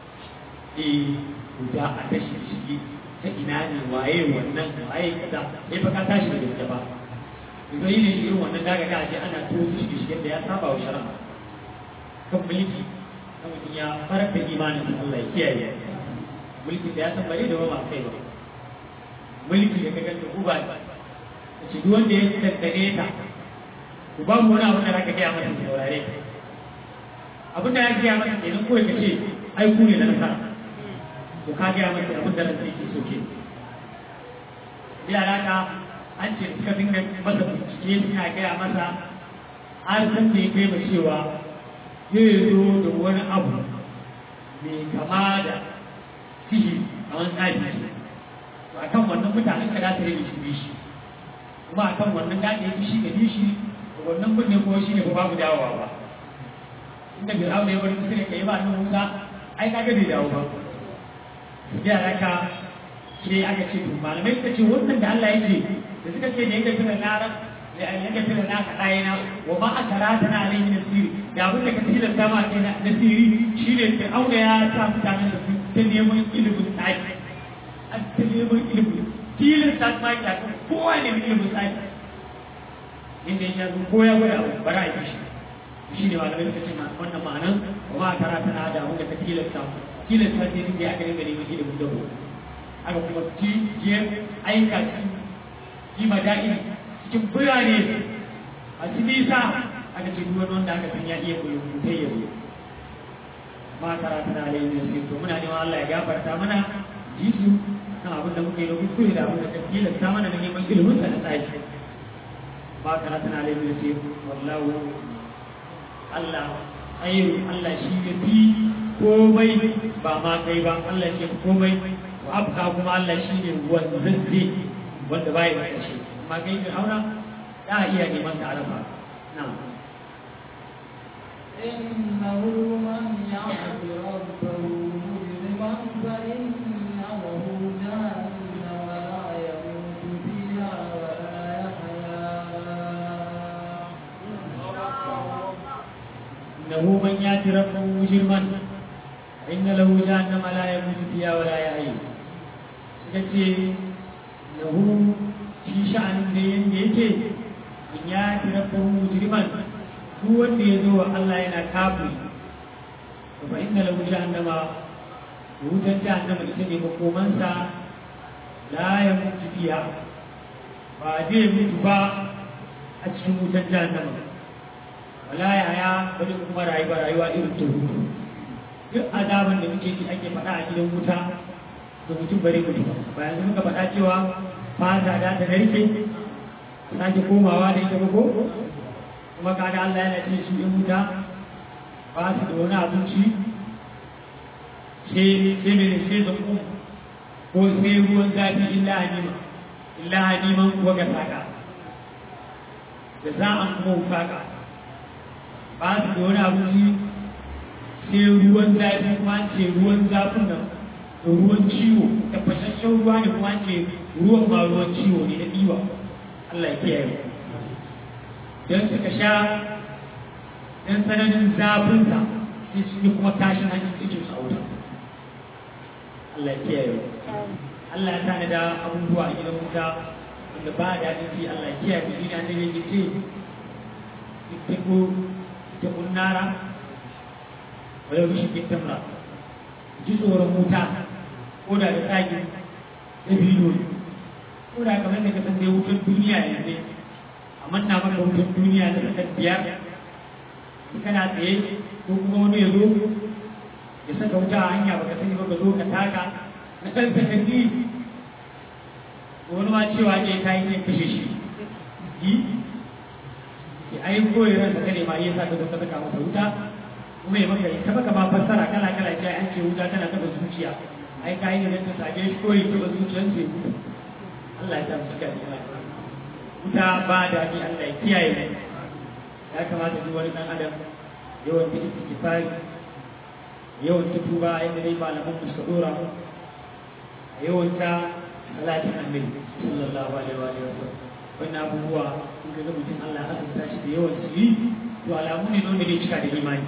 eh guda a tashi shi ta ina ne waye wannan waye kaza sai fa ka tashi da gaske ba idan yi ne irin wannan daga ga aje ana tuwo shi shi da ya saba wa shari'a kan mulki kan mutum ya farar da imanin Allah ya kiyaye mulki da ya san bare da ba kai ba mulki da kaga ta uba ce duk wanda ya tattare ta ku ba mu wani abu da zaka gaya masa saurare abin da ya gaya masa kenan kawai ka ce ai ku ne na nasara to ka gaya masa abin da ransa yake so ke bila haka an ce suka dinga masa bincike suna gaya masa har san da ya kai ma cewa zai zo da wani abu mai kama da sihiri kamar tsafi to akan wannan mutanen ka za ta rage shi shi kuma akan wannan da ya shi ga shi wannan kunne ko shi ne ba babu dawowa ba inda fir'auna ya bar musu ne kai ba nan Musa ai kaga bai dawo ba ya raka sai aka ce to malamai suka ce wannan da Allah yake da suka ce ne yake tuna lara da an yake tuna na ka dai na wa ma akarata na alaihi nasiri da abin da ka tilasta ma kai na nasiri shine fir'auna ya sa mutanen da su ta neman ilimin tsaki an ta neman ilimin tilasta ma ya ta kowa ne ilimin tsaki inda ya zo ko ya gwada abu bara a yi shi shi ne malamai suka ce ma wannan ma'anan wa ma tara tana da abin da ka tilasta tilasta sai din da aka dinga neman ilimin dabo aka kuma ci je aika ci yi mada'i cikin birane a ci nisa aka ce duk wanda aka san ya iya koyon mutai ya zo ma tara tana da yin sai to muna neman Allah ya gafarta mana jisu kan abin da muka yi na kuskure da abin da ka tilasta mana da neman ilimin sa na tsaki ba kana tana da yin sai wallahu Allah ayyuru Allah shi ya fi komai ba ma kai ba Allah shi ya fi komai wa abka kuma Allah shi ne wanzazze wanda bai da kashi amma kai ka aura za a iya neman ta arafa na'am إنه من يعص ربه مجرما فإنه جهنم لا يموت فيها ولا يحيا إنه من يأتي ربه مجرما فإن له جهنم لا يموت فيها ولا يحيى ya ce lahu shi sha'anin da yanda yake in ya fi rabbahu mujriman duk wanda ya zo wa Allah yana kafiri to fa inna lahu jahannama wutar jahannama ita ne makomansa la ya mutu fiya ba zai mutu ba a cikin wutar jahannama wala ya ya bari kuma rayuwa rayuwa irin ta hutu duk azaban da muke ji ake faɗa a gidan wuta da mutum bari mutu ba bayan muka faɗa cewa fata da ta narke sake komawa da ita ba ko kuma kaga Allah yana ce su in wuta ba su da wani abinci sai sai mene sai da ku ko sai ruwan zafi illa hanima illa haniman kuwa ga saka da za a kuma saka ba su da wani abinci sai ruwan zafi kuma ce ruwan zafin nan da ruwan ciwo tabbataccen ruwa ne kuma ce ruwan ma ruwan ciwo ne na ɗiwa Allah ya kiyaye don suka sha don tsananin zafinsa sai su yi kuma tashin hanyar cikin sauta Allah ya kiyaye Allah ya tana da abubuwa a gidan wuta wanda ba da daɗin ji Allah ya kiyaye shi ne annabi yake ce ittaqu ittaqu nara wa yau shi kitamra ji tsoron wuta ko da da tsagi da bidiyo ko da kamar da ka san dai wutar duniya yanzu amma na maka wutar duniya na sakar biyar in kana tsaye ko kuma wani ya zo ya saka wuta a hanya baka sani ba ka zo ka taka na ɗan sakanni wani ma cewa ne ka yi zai kashe shi yi ki ai koyi ran da kare ma yi sa ka zo ka saka masa wuta kuma ya maka ta baka ba fassara kala kala ce an ce wuta tana taba zuciya ai ka yi ne ta sage shi koyi taba zuciyar sai Allah ya ta mu cika da wuta ba da ni Allah ya kiyaye mu ya kamata duk wani dan adam yawan ta istighfari yawan ta tuba inda dai malaman mu suka dora mu yawan ta salatin annabi sallallahu alaihi wa sallam wannan abubuwa in ga mutum Allah ya azurta shi da yawan su yi to alamu ne wanda zai cika da imani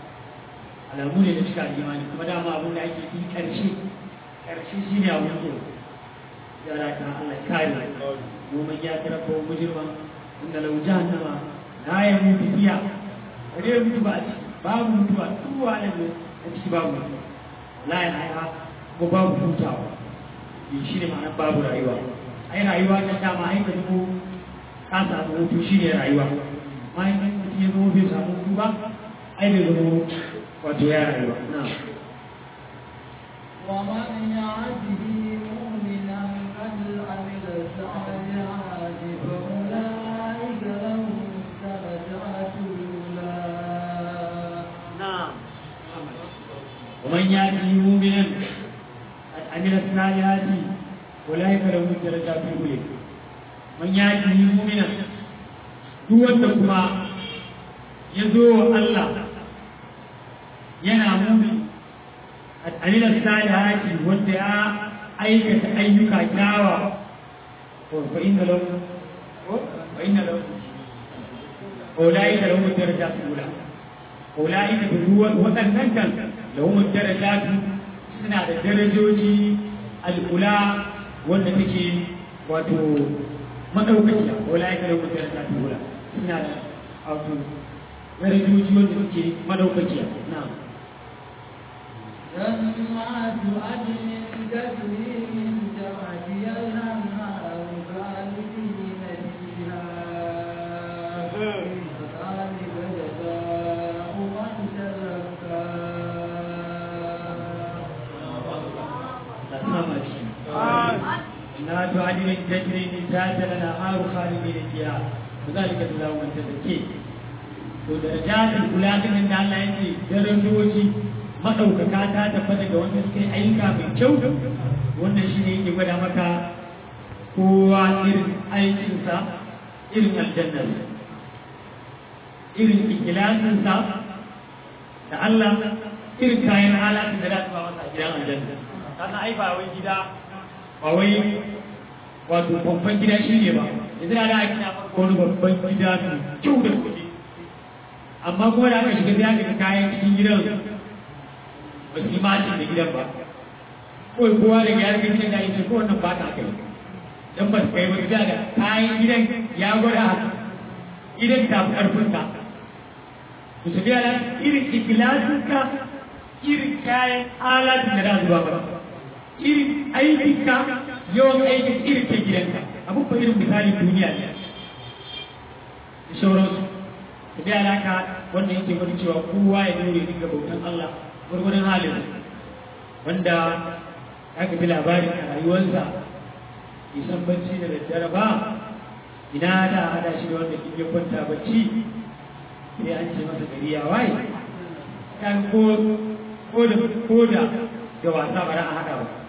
alamu ne da cika da imani kuma dama abin da ake yi karshe karshe shi ne abin da ya rata Allah kare mu man ya tarabba mujrima inda lau jahannama la ya mutu fiya bare mutu ba a ciki babu mutuwa duk wani ne a ciki babu mutuwa la ya haiha ko babu hutawa shi ne ma'anar babu rayuwa ai rayuwa ta dama ai ka zubo ka samu hutu shi ne rayuwa ma in mutum ya zama bai samu hutu ba ai bai zama wato ya rayuwa na ومن يعده مؤمنا قد عمل الصالحات فأولئك لهم درجات الأولى نعم ومن يأتي مؤمنا قد عمل الصالحات أولئك لهم الدرجات الأولى من يأتي مؤمنا duk wanda kuma ya zo wa Allah yana mumi al'amilar salihati wanda ya aikata ayyuka kyawa fa inna lahu fa inna lahu أولئك لهم الدرجات الأولى أولئك بالروح وأنن كان لهم الدرجات سنة الدرجوجي الأولى والتي واتو مدوكتها أولئك لهم الدرجات الأولى سنة أوتو درجوجي والتي مدوكتها نعم جنات عدن تجري من تحتها الأنهار خالدين فيها وذلك جزاء من تزكى جنات عدن تجري من تحتها الأنهار خالدين فيها وذلك جزاء من تزكي to darajatul kula din da Allah yake darajoji madaukaka ta tabbata ga wanda suka yi ayyuka mai kyau wannan shine yake gwada maka kowa irin aikinsa irin aljannar irin ikilasinsa da Allah irin kayan halatun da za su ba masa a gidan aljanna kana ai ba wai gida ba wai wato babban gida shi ne ba yanzu da aka gina maka wani babban gida mai kyau da kuɗi amma kuma da aka shiga biya daga kayan cikin gidan ba su yi macin da gidan ba kawai kowa da ya rage gidan da ya ce ko wannan ba ta kai dan ba su kai ba da kayan gidan ya gwada haka gidan ta fi karfin ka ku su biya irin ikilasin ka irin kayan alatin da za su ba maka irin aikin ka yawan aikin irin ta gidanka abin ba irin misali duniya ne da sauransu su biya alaka wanda yake wani cewa kowa ya dore dinga bautan Allah gurgurin halin wanda aka fi labarin a rayuwarsa isan bacci da daddare ba ina da hada shi da wanda kike kwanta bacci sai an ce masa gari ya waye kan ko ko da ko da da wasa ba a hada ba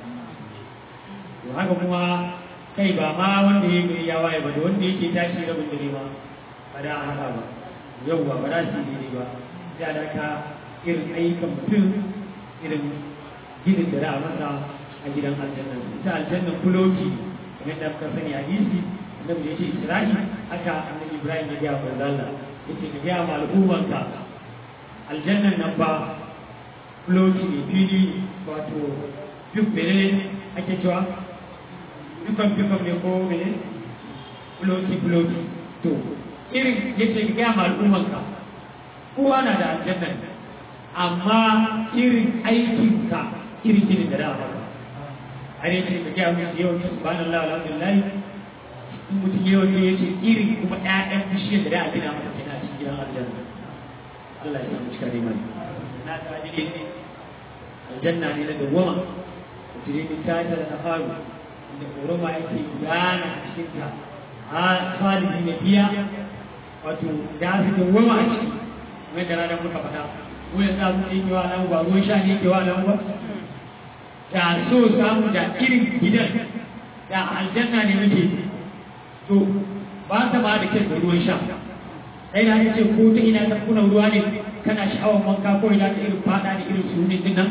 to haka kuma kai ba ma wanda ya gari ya waye ba da wanda yake tashi rabin dare ma ba da a hada ba yau ba ba za su yi ba sai da ka irin ayyukan mutum irin ginin da za a masa a gidan aljanna ita aljanna kuloki kamar da muka sani hadisi annabi da yake isra'i haka annabi ibrahim ya ga manzo Allah yace ka ga ma al'ummanka aljannan nan ba kuloki ne fili wato duk mene ake cewa dukan dukan ne ko mene kuloki kuloki to irin yace ka ga ma al'ummanka kowa na da aljannan amma irin aikinka irin ginin da za a maka har yace ka gaya musu yawan yin subhanallah alhamdulillah in mutum yawan ya ce irin kuma ƴaƴan bishiyar da za a gina masa kenan a cikin gidan aljanna Allah ya samu cika da imani na ta ne aljanna ne na dawwama da tire ni ta ta da faru inda koroma yake gudana a cikin ta a khalidi na biya wato da su dawwama a ciki kamar da ranar muka faɗa mu yanzu abin da yake wa nan ba ruwan sha ne yake wa nan ba da so samu da irin gidan da aljanna ne muke to ba ta ba da kyan da ruwan sha sai na ce ko ta ina ta kuna ruwa ne kana sha'awar wanka ko ina ta irin fada da irin su din nan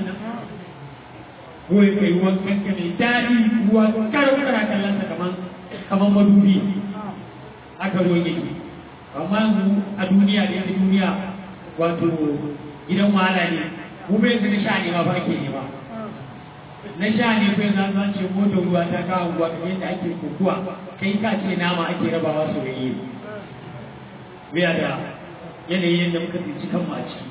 ko ya kai ruwan kanka mai daɗi ruwa karo kana kallon sa kaman kaman madubi haka ruwan yake amma yanzu a duniya da yake duniya wato gidan wahala ne mu bai yanzu na sha ne ma ba ke ne ba na sha ne kai na san ce motar ruwa ta kawo ruwa kamar yadda ake kokuwa kai ka ce nama ake rabawa soyayye biya da yanayin yadda muka tsinci kanmu a ciki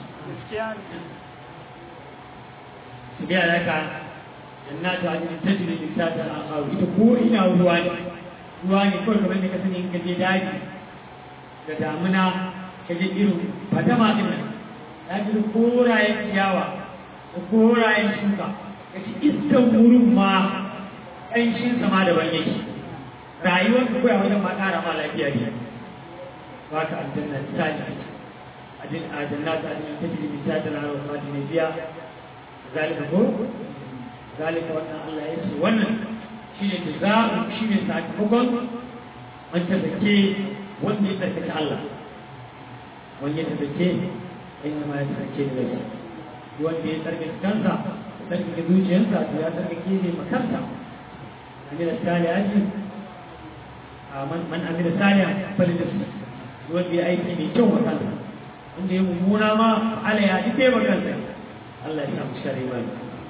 su biya da ka jannatu ajin tajri min tahtiha al-anhar ita ko ina ruwa ne ruwa ne kawai kamar da ka sani in ka je daji da damuna ka je irin fadama din nan ya ji korayen ciyawa da korayen shuka ka ci iskan wurin ma ƙanshin sama daban yake rayuwar ka koya wajen ma ƙara ma lafiya ne ba ka aljanna ta ji ajin aljanna ta ajin ta ji min ta da rawa ma ne biya zalika ko zalika wannan Allah ya ce wannan shine jaza'u shine sakamakon man tazake wanda ya tsarkake Allah wanda ya tazake inna ma ya tsarkake da shi wanda ya tsarkake kansa tsarkake zuciyarsa to ya tsarkake ne makarta amina salihati man amina salihan falin da su wanda ya aiki mai kyau wa kansa wanda ya mummuna ma ala ya ji kai kansa Allah ya samu shari imani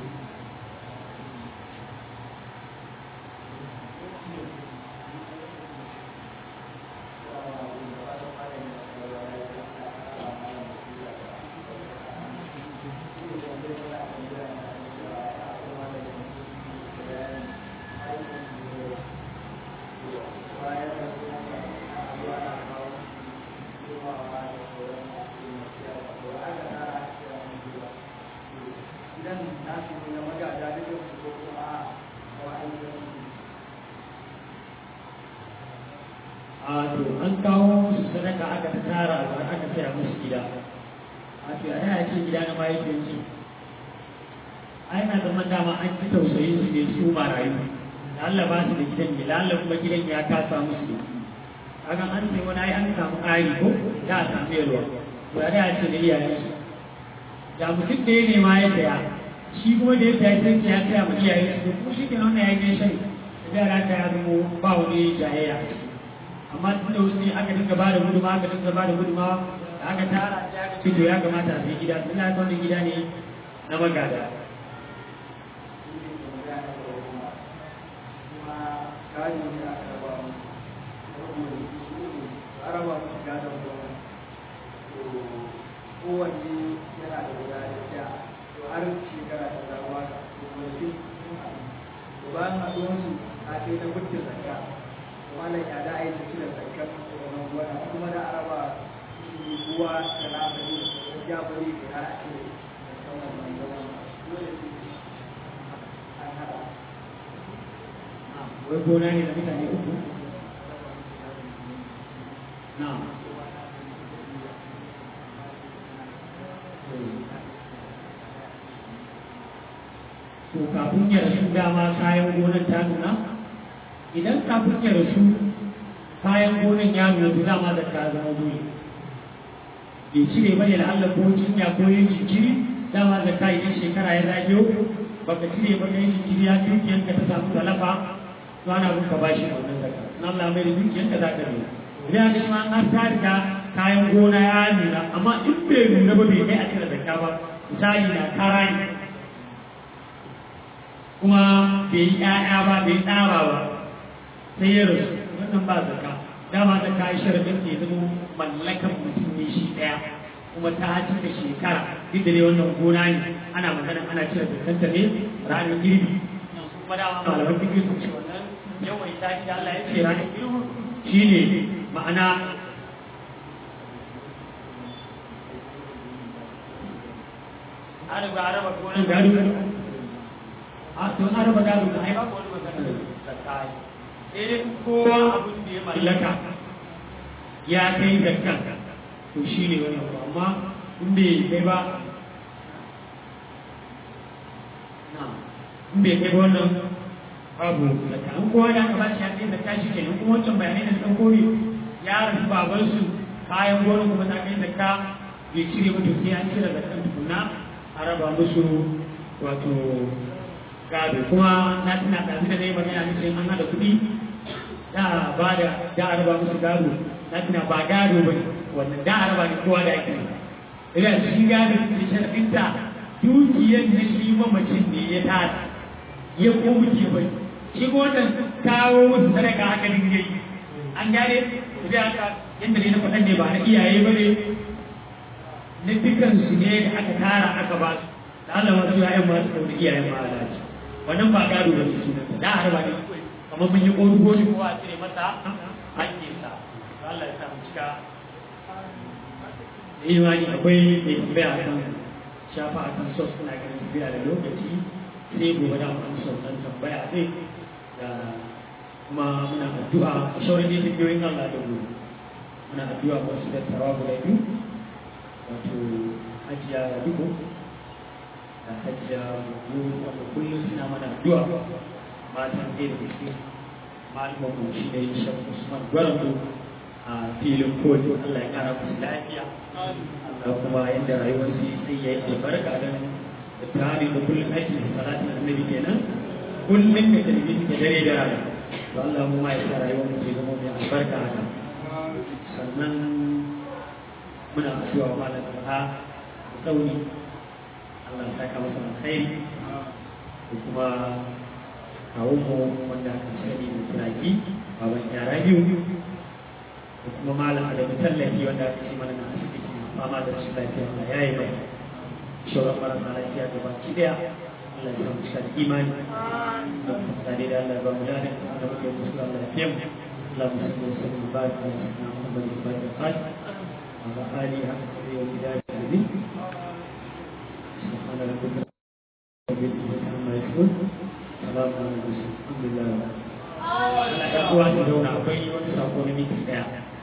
a to an kawo musu sadaka aka ta tara a aka saya musu gida a to a yana ce gida na mahaifinsu ai na zama dama an ci tausayin su ne su marayu da Allah ba su da gidan ne lalla kuma gidan ya kasa musu ne kaga an sai wani ai an samu ƙari ko da a samu yalwa to ya da ce da iyayen su da mutum da ya nema ya saya shi kuma da ya saya sai ya saya ma iyayen su ko shi ke nan ya yi shari da yara ta ya zama ba wani jayayya amma tun da wasu ne aka dinga ba da guduma aka dinga ba da guduma da aka tara sai aka ce to ya kamata a sai gida tun da wannan gida ne na magada gado ne aka raba mu saboda su a raba musu gadon gona to kowanne yana da guda da ɗaya to har shekara ta zama ka to gonakin sun haɗu to bayan haɗuwarsu a kai na gudun zakka to malam ya da aiki cire zakkar wannan gona kuma da araba shi ruwa da na bari ya bari da har a cire zakkan wannan gona dole sai an haɗa wai gona ne da mutane uku na to kafin ya rasu dama kayan gonan ta nuna idan kafin ya rasu kayan gonan ya nuna to dama da ka zama dole bai cire bane da Allah ko cinya ko yin jikiri dama da ka yi shekara ya zagiyo baka cire ba kai jikiri ya dukiyanka ta samu talafa to ana bin ka bashi wannan zakka na Allah mai dukiyanka za ka biya idan ka ma an ta riga kayan gona ya nuna amma in bai nuna ba bai kai a cire zakka ba misali na kara ne kuma bai yi ƴaƴa ba bai tsara ba sai ya rasu wannan ba zakka dama da ka yi sharadin ke zama mallakan mutum ne shi ɗaya kuma ta cika shekara duk da dai wannan gona ne ana magana ana cire zakkanta ne ranar girbi kuma dama malaman fiƙi sun ce wannan yawan ita da Allah ya ce ranar girbi shine ma'ana an riga an raba gonan gado a to an raba gado da ai ba wani magana da kai sai dai kowa abin da ya mallaka ya kai zakkan to shi ne wani abu amma in bai kai ba na in bai kai ba wannan babu zakka an kowa da aka ba shi haɗe zakka shi kenan kuma wancan bayanai da suka kore ya rasu babansu kayan gonan kuma ta kai zakka bai cire ba to sai an cire zakkan tukunna a raba musu wato gado kuma na tuna ɗazu da na yi magana nufin an haɗa kuɗi da ba da da a raba musu gado na tuna ba gado ba wannan da a raba ne kowa da ake ina shi gado da sharafinta dukiyar na shi mamacin ne ya tara ya ko muke bai shi ko wannan kawo musu sadaka haka dinga yi an gane da haka yadda ne na faɗan ne ba na iyaye ba ne na dukansu ne da aka tara aka ba su da Allah wasu ya'yan masu ɗauri iyayen ma Allah ce wannan ba gado da su sunan da a raba ne kamar mun yi ƙorugo ne kowa a cire masa hakkinsa Allah ya sa mu cika da imani akwai mai tambaya a kan shafa a kan sos suna ganin tafiya da lokaci sai gobe da mu sos dan tambaya zai da kuma muna addu'a a shaurin da tambayoyin Allah da gobe muna addu'a wasu da tawa guda biyu wato hajiya dubu da hajiya mu wanda kullum suna mana addu'a matan ɗaya da gaske malamin mu shi ne shan usman gwarambu a filin koli Allah ya kara musu lafiya Allah kuma yadda rayuwar su sai ya yi albarka don da tare da kullum aiki da salatin annabi kenan kullum da talbi suke dare da rana to Allah mu ma ya sa rayuwar mu zama mai albarka haka sannan muna addu'a wa malam ha tsauni Allah ya saka masa alkhairi da kuma kawo mu wanda aka sani da turaki baban yara biyu da kuma malam da tallafi wanda aka ce mana na asibiti fama da rashin lafiya Allah ya yi mai shauran marasa lafiya da baki daya Allah ya samu cika da imani da tsare da Allah ba mu da da muke musu Allah ya fiye mu Allah mu sallu sallu mubarak wa sallam Muhammad ibn Qad wa ali haka da yau da ali سبحان ربك رب العزة عما يصفون سلام على المرسلين الحمد لله Allah ya kuwa da zauna akwai wani sako na miki daya